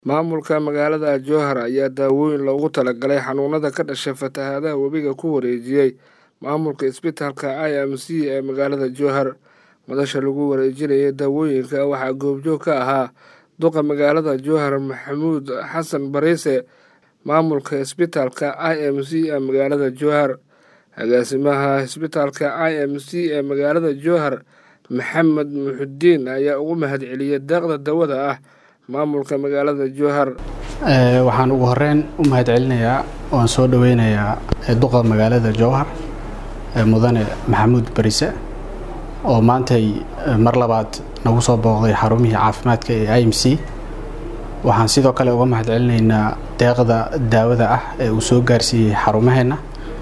Maamulka magaalada Jowhar ayaa daawooyin loogu talagalay xanuunada ka dhasha fatahaadaha webiga ku wareejiyay maamulka isbitaalka IMC ee magaalada Jowhar. Madasha lagu wareejinayay daawooyinka waxaa goobjoog ka ahaa duqa magaalada Jowhar Maxamuud Xasan Bariise, maamulka isbitaalka IMC ee magaalada Jowhar, agaasimaha isbitaalka IMC ee magaalada Jowhar Maxamed Muxudiin ayaa ugu mahadceliyay deeqda daawada ah maamulka magaalada Jowhar. waxaan ugu horeyn u mahadcelinayaa oan soo dhaweynayaa duqa magaalada jowhar mudane maxamuud barise oo maantay mar labaad nagu soo booqday xarumihii caafimaadka ee i m c waxaan sidoo kale uga mahadcelinaynaa deeqda daawada ah ee uu soo gaarsiiyey xarumaheenna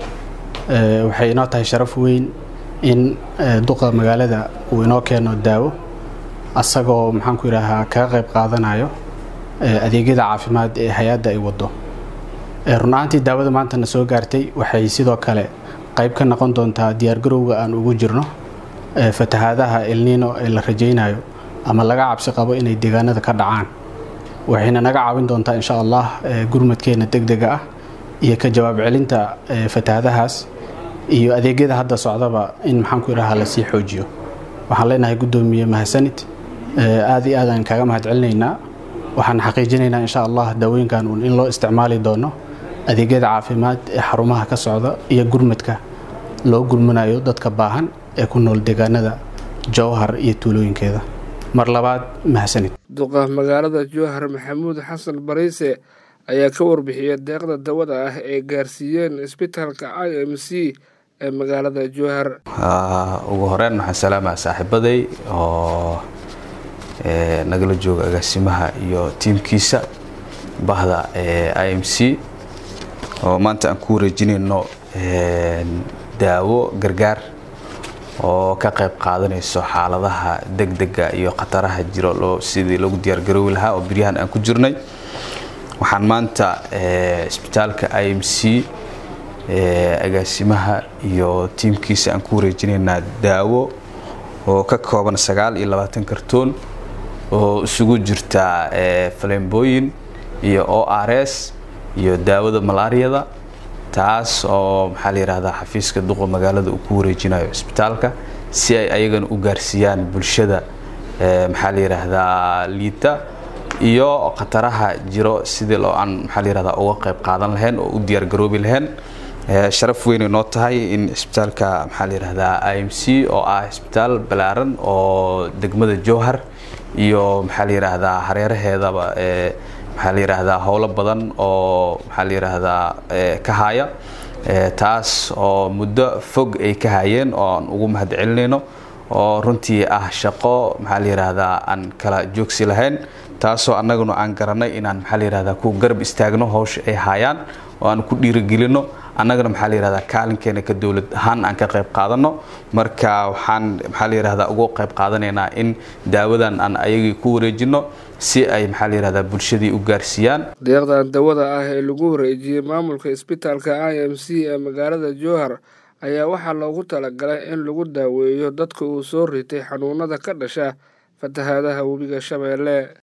waxay inoo tahay sharaf weyn in duqa magaalada uu inoo keeno daawo asagoo maxaanku yidhaahaa kaga qayb qaadanayo adeegyada caafimaad ee hay-adda ay wado run ahaantii daawada maantana soo gaartay waxay sidoo kale qayb ka noqon doontaa diyaargarowga aan ugu jirno fatahaadaha elniino ee la rajaynayo ama laga cabsi qabo inay deegaanada ka dhacaan waxayna naga caawin doontaa insha allah gurmadkeena degdega ah iyo ka jawaab celinta fatahaadahaas iyo adeegyada hadda socdaba in maxaanku yidhahaa lasii xoojiyo waxaan leenahay guddoomiye mahadsanid aad iyo aadaan kaaga mahad celinaynaa waxaan xaqiijinaynaa insha allah daawooyinkan uun in loo isticmaali doono adeegyada caafimaad ee xarumaha ka socda iyo gurmadka loo gurmanayo dadka baahan ee ku nool deegaanada jowhar iyo tuulooyinkeeda mar labaad mahadsanid duqa magaalada jowhar maxamuud xasan bariise ayaa ka warbixiyay deeqda dawada ah ee gaarsiiyeen isbitaalka i m c ee magaalada jowhar ugu horeyn waxaan salaamaa saaxiibaday oo nagala jooga agaasimaha iyo tiimkiisa bahda i m c oo maanta aan ku wareejinayno daawo gargaar oo ka qayb qaadanayso xaaladaha degdega iyo khataraha jiro sidii loogu diyaargaroowi lahaa oo beryahan aan ku jirnay waxaan maanta isbitaalka i m c agaasimaha iyo tiimkiisa aan ku wareejinaynaa daawo oo ka kooban sagaal iyo labaatan kartoon oo isugu jirta falembooyin iyo o r s iyo daawada malaariyada taas oo maxaa la yidhahdaa xafiiska duqa magaalada uu ku wareejinayo isbitaalka si ay ayagana u gaarsiiyaan bulshada maxaa la yidhaahdaa liita iyo khataraha jiro sidii loo aan maxaa la yihahdaa uga qayb qaadan lahayn oo u diyaargaroobi lahayn sharaf weynay noo tahay in isbitaalka maxaa la yidhahdaa i m c oo ah isbitaal ballaaran oo degmada jowhar iyo maxaa la yidhaahdaa hareeraheedaba maxaa la yidhaahdaa howlo badan oo maxaa la yidhaahdaa ka haya taas oo muddo fog ay ka hayeen oo aan ugu mahad celinayno oo runtii ah shaqo maxaa la yidhaahdaa aan kala joogsi lahayn taasoo annaguna aan garanay inaan maxaa la yidhahdaa ku garab istaagno hawsha ay hayaan oo aan ku dhiirigelino annagana maxaa la yihahdaa kaalinkeena ka dowlad ahaan aan ka qayb qaadano marka waxaan maxaa la yihahdaa ugu qayb qaadanaynaa in daawadan aan ayagii ku wareejino si ay maxaa la yihahdaa bulshadii u gaarsiiyaan deeqdan dawada ah ee lagu wareejiyey maamulka isbitaalka i m c ee magaalada jowhar ayaa waxaa loogu talagalay in lagu daaweeyo dadka uu soo ritay xanuunada ka dhasha fatahaadaha webiga shabeelle